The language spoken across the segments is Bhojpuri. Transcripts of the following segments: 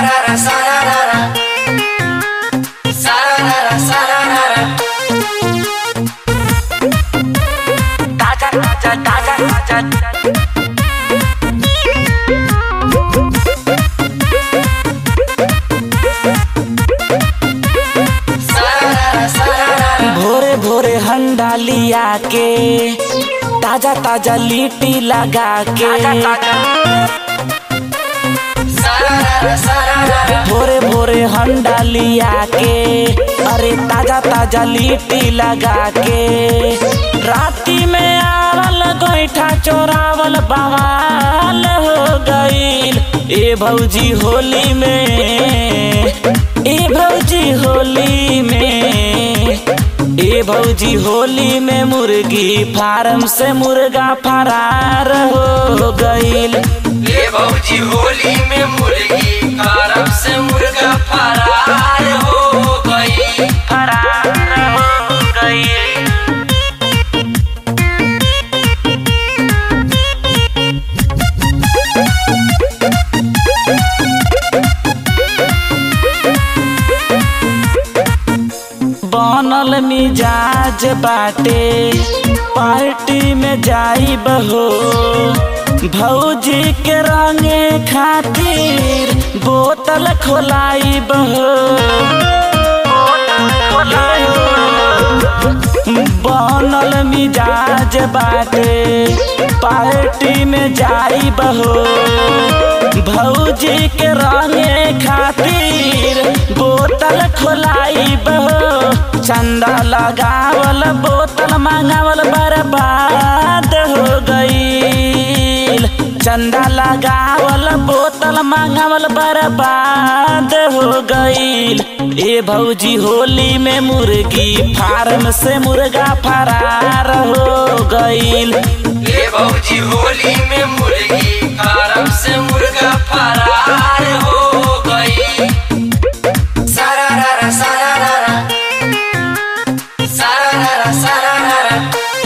Sararara, sararara. Sararara, sararara. ताजा ताजा ताजा ताजा sararara, sararara. भोरे भोरे हंडा लिया के ताजा ताजा लिट्टी लगा के Sararara, sararara. भोरे भोरे हंडा लिया के अरे ताजा ताजा लिट्टी लगा के राती में आवल गोईठा चोरावल बवाल हो गईल ए भौजी होली में ए भौजी होली में ए भौजी होली में मुर्गी फार्म से मुर्गा फरार हो गईल ये भौजी होली में मुर्गी फार्म से मुर्गा फरार हो गई फरार हो गईल बनल मिजाज बाटे पार्टी में जाई बहो भौजी के रंगे खातिर बोतल खोलाई बहो बनल मिजाज बाटे पार्टी में जाई बहो भौजी के रंगे खातिर बोतल खोलाई बहो चंदा लगावल बोतल मांगावल बर्बाद हो गईल चंदा लगावल बोतल मांगावल बर्बाद हो गईल ए भौजी होली में मुर्गी फार्म से मुर्गा फरार हो गईल ये भौजी होली में मुर्गी फार्म से मुर्गा फरार हो गई सारारा सारारा सारारा सारारा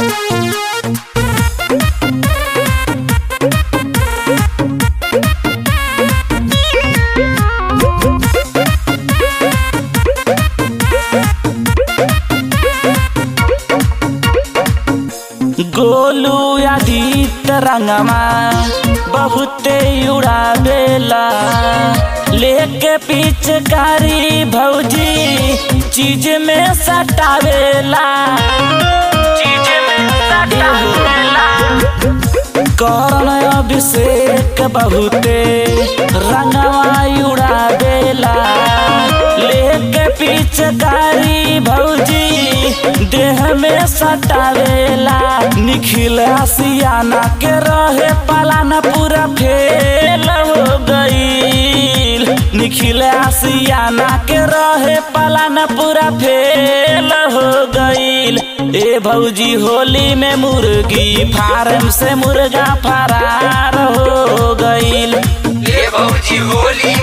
गोलू आदित रंगमा बहुते उड़ावेला लेके पिचकारी भौजी चीज में सटावेला चीज में सटावेला करण अभिषेक बहुते रंगवा उड़ावेला लेके पिचकारी भौजी देह में सटावेला निखिल आसियाना के रहे पालाना पूरा फेल हो गईल निखिल आसियाना के रहे पालाना पूरा फेल हो गईल ए भौजी होली में मुर्गी फार्म से मुर्गा फरार हो गईल ये भौजी होली